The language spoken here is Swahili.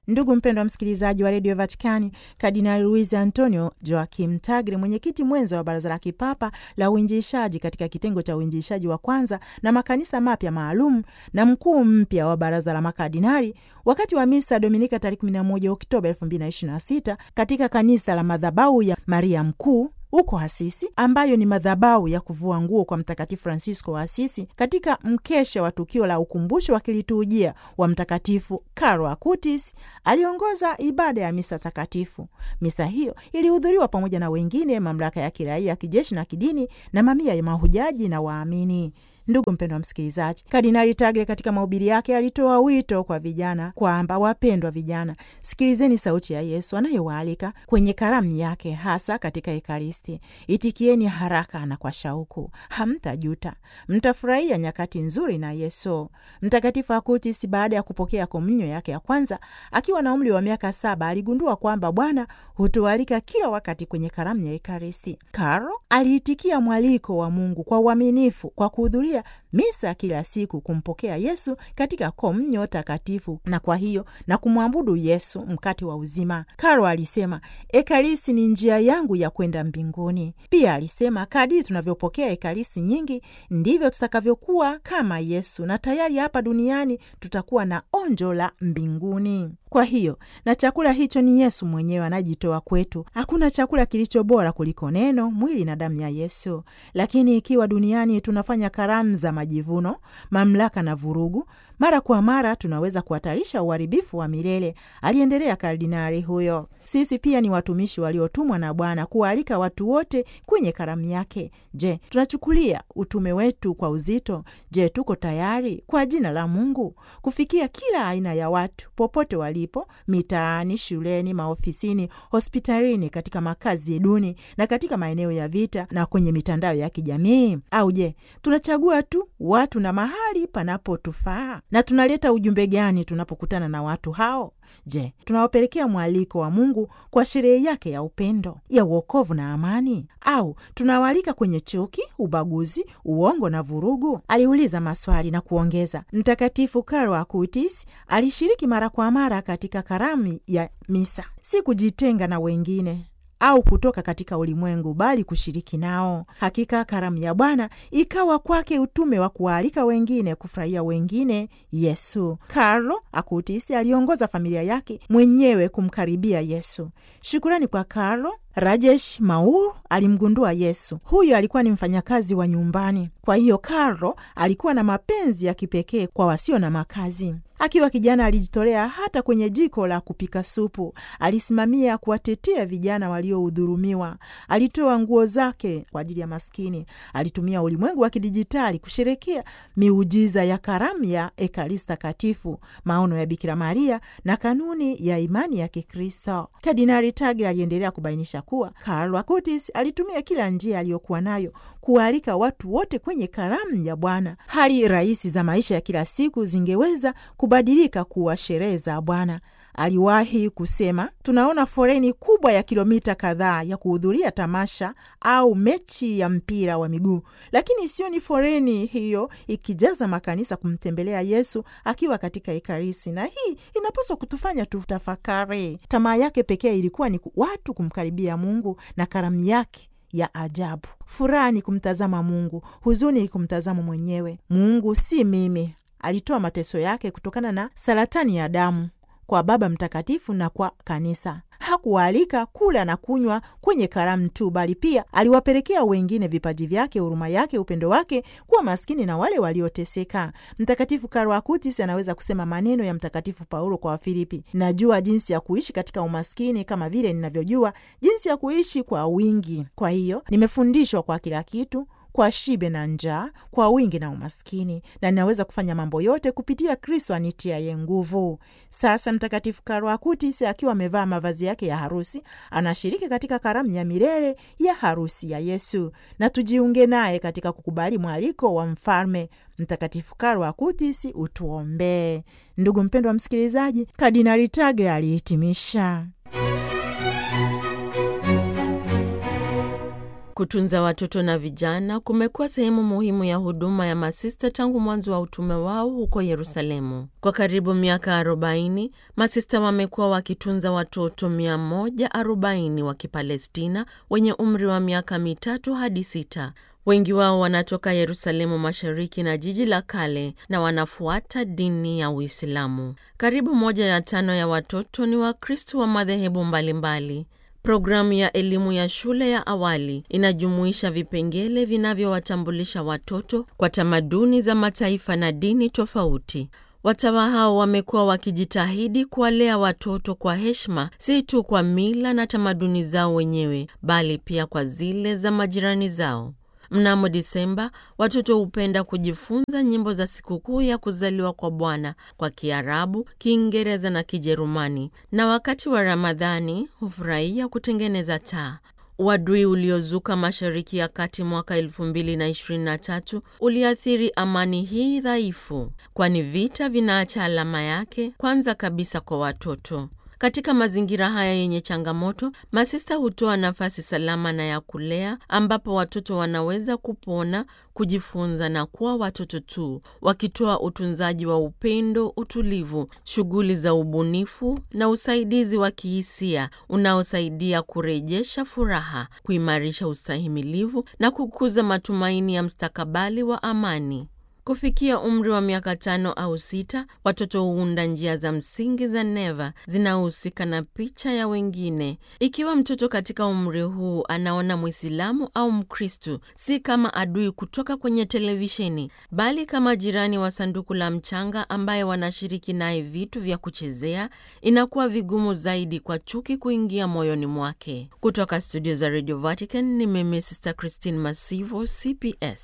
Ndugu mpendwa msikilizaji wa redio Vatikani, Kardinali Luis Antonio Joakim Tagle, mwenyekiti mwenza wa Baraza la Kipapa la Uinjiishaji katika kitengo cha uinjiishaji wa kwanza na makanisa mapya maalum na mkuu mpya wa Baraza la Makardinali, wakati wa misa Dominika tarehe 11 Oktoba 2026 katika kanisa la madhabahu ya Maria Mkuu huko Asisi, ambayo ni madhabahu ya kuvua nguo kwa Mtakatifu Francisco wa Asisi, katika mkesha wa tukio la ukumbusho wa kiliturujia wa Mtakatifu Carlo Acutis, aliongoza ibada ya misa takatifu. Misa hiyo ilihudhuriwa pamoja na wengine, mamlaka ya kiraia, kijeshi na kidini, na mamia ya mahujaji na waamini. Ndugu mpendwa msikilizaji, Kardinali Tagle katika mahubiri yake alitoa wito kwa vijana kwamba, wapendwa vijana, sikilizeni sauti ya Yesu anayewaalika kwenye karamu yake, hasa katika Ekaristi. Itikieni haraka na kwa shauku, hamtajuta, mtafurahia nyakati nzuri na Yesu. Mtakatifu Acutis, baada ya kupokea komunyo yake ya kwanza akiwa na umri wa miaka saba, aligundua kwamba Bwana hutualika kila wakati kwenye karamu ya Ekaristi. Carlo aliitikia mwaliko wa Mungu kwa uaminifu kwa kuhudhuria misa kila siku, kumpokea Yesu katika komunyo takatifu na kwa hiyo na kumwabudu Yesu, mkate wa uzima. Carlo alisema, Ekaristi ni njia yangu ya kwenda mbinguni. Pia alisema, kadiri tunavyopokea Ekaristi nyingi ndivyo tutakavyokuwa kama Yesu, na tayari hapa duniani tutakuwa na onjo la mbinguni. Kwa hiyo na chakula hicho ni Yesu mwenyewe anajitoa kwetu. Hakuna chakula kilicho bora kuliko neno, mwili na damu ya Yesu. Lakini ikiwa duniani tunafanya karamu za majivuno, mamlaka na vurugu, mara kwa mara tunaweza kuhatarisha uharibifu wa milele, aliendelea kardinali huyo. Sisi pia ni watumishi waliotumwa na Bwana kuwaalika watu wote kwenye karamu yake. Je, tunachukulia utume wetu kwa uzito? Je, tuko tayari kwa jina la Mungu kufikia kila aina ya watu popote walipo, mitaani, shuleni, maofisini, hospitalini, katika makazi duni na katika maeneo ya vita na kwenye mitandao ya kijamii? Au je, tunachagua tu watu na mahali panapotufaa? Na tunaleta ujumbe gani tunapokutana na watu hao? Je, tunawapelekea mwaliko wa Mungu kwa sherehe yake ya upendo, ya uokovu na amani, au tunawaalika kwenye chuki, ubaguzi, uongo na vurugu? Aliuliza maswali na kuongeza, Mtakatifu Carlo Acutis alishiriki mara kwa mara katika karamu ya misa, si kujitenga na wengine au kutoka katika ulimwengu bali kushiriki nao. Hakika karamu ya Bwana ikawa kwake utume wa kuwaalika wengine kufurahia wengine Yesu. Carlo Acutis aliongoza familia yake mwenyewe kumkaribia Yesu. Shukurani kwa Carlo, Rajesh Maur alimgundua Yesu. Huyo alikuwa ni mfanyakazi wa nyumbani. Kwa hiyo Carlo alikuwa na mapenzi ya kipekee kwa wasio na makazi. Akiwa kijana alijitolea hata kwenye jiko la kupika supu. Alisimamia kuwatetea vijana waliodhulumiwa. Alitoa nguo zake kwa ajili ya maskini. Alitumia ulimwengu wa kidijitali kusherekea miujiza ya karamu ya Ekaristi Takatifu, maono ya Bikira Maria na kanuni ya imani ya Kikristo. Kardinali Tagle aliendelea kubainisha kuwa Carlo Acutis alitumia kila njia aliyokuwa nayo kuwaalika watu wote kwenye karamu ya Bwana. Hali rahisi za maisha ya kila siku zingeweza kubadilika kuwa sherehe za Bwana. Aliwahi kusema, tunaona foleni kubwa ya kilomita kadhaa ya kuhudhuria tamasha au mechi ya mpira wa miguu, lakini sioni foleni hiyo ikijaza makanisa kumtembelea Yesu akiwa katika Ekaristi, na hii inapaswa kutufanya tutafakari. Tamaa yake pekee ilikuwa ni watu kumkaribia Mungu na karamu yake ya ajabu. Furaha ni kumtazama Mungu, huzuni ni kumtazama mwenyewe. Mungu si mimi. Alitoa mateso yake kutokana na saratani ya damu kwa Baba Mtakatifu na kwa Kanisa. Hakuwaalika kula na kunywa kwenye karamu tu, bali pia aliwapelekea wengine vipaji vyake, huruma yake, upendo wake, kuwa maskini na wale walioteseka. Mtakatifu Carlo Acutis anaweza kusema maneno ya Mtakatifu Paulo kwa Wafilipi: najua jinsi ya kuishi katika umaskini kama vile ninavyojua jinsi ya kuishi kwa wingi. Kwa hiyo nimefundishwa kwa kila kitu kwa shibe na njaa, kwa wingi na umaskini, na ninaweza kufanya mambo yote kupitia Kristo anitiaye nguvu. Sasa Mtakatifu Carlo Acutis akiwa amevaa mavazi yake ya harusi anashiriki katika karamu ya milele ya harusi ya Yesu, na tujiunge naye katika kukubali mwaliko wa mfalme. Mtakatifu Carlo Acutis, utuombee. Ndugu mpendwa msikilizaji, Kardinali Tagle alihitimisha Kutunza watoto na vijana kumekuwa sehemu muhimu ya huduma ya masista tangu mwanzo wa utume wao huko Yerusalemu. Kwa karibu miaka 40 masista wamekuwa wakitunza watoto 140 wa Kipalestina wenye umri wa miaka mitatu hadi sita. Wengi wao wanatoka Yerusalemu Mashariki na jiji la kale na wanafuata dini ya Uislamu. Karibu moja ya tano ya watoto ni Wakristo wa madhehebu mbalimbali. Programu ya elimu ya shule ya awali inajumuisha vipengele vinavyowatambulisha watoto kwa tamaduni za mataifa na dini tofauti. Watawa hao wamekuwa wakijitahidi kuwalea watoto kwa heshima, si tu kwa mila na tamaduni zao wenyewe, bali pia kwa zile za majirani zao. Mnamo Disemba, watoto hupenda kujifunza nyimbo za sikukuu ya kuzaliwa kwa Bwana kwa Kiarabu, Kiingereza na Kijerumani, na wakati wa Ramadhani hufurahia kutengeneza taa. Uadui uliozuka Mashariki ya Kati mwaka 2023 uliathiri amani hii dhaifu, kwani vita vinaacha alama yake kwanza kabisa kwa watoto. Katika mazingira haya yenye changamoto, masista hutoa nafasi salama na ya kulea ambapo watoto wanaweza kupona, kujifunza na kuwa watoto tu, wakitoa utunzaji wa upendo, utulivu, shughuli za ubunifu na usaidizi wa kihisia unaosaidia kurejesha furaha, kuimarisha ustahimilivu na kukuza matumaini ya mstakabali wa amani. Kufikia umri wa miaka tano au sita, watoto huunda njia za msingi za neva zinazohusika na picha ya wengine. Ikiwa mtoto katika umri huu anaona Mwislamu au Mkristu si kama adui kutoka kwenye televisheni, bali kama jirani wa sanduku la mchanga ambaye wanashiriki naye vitu vya kuchezea, inakuwa vigumu zaidi kwa chuki kuingia moyoni mwake. Kutoka studio za Radio Vatican ni mimi Sister Christine Masivo, CPS.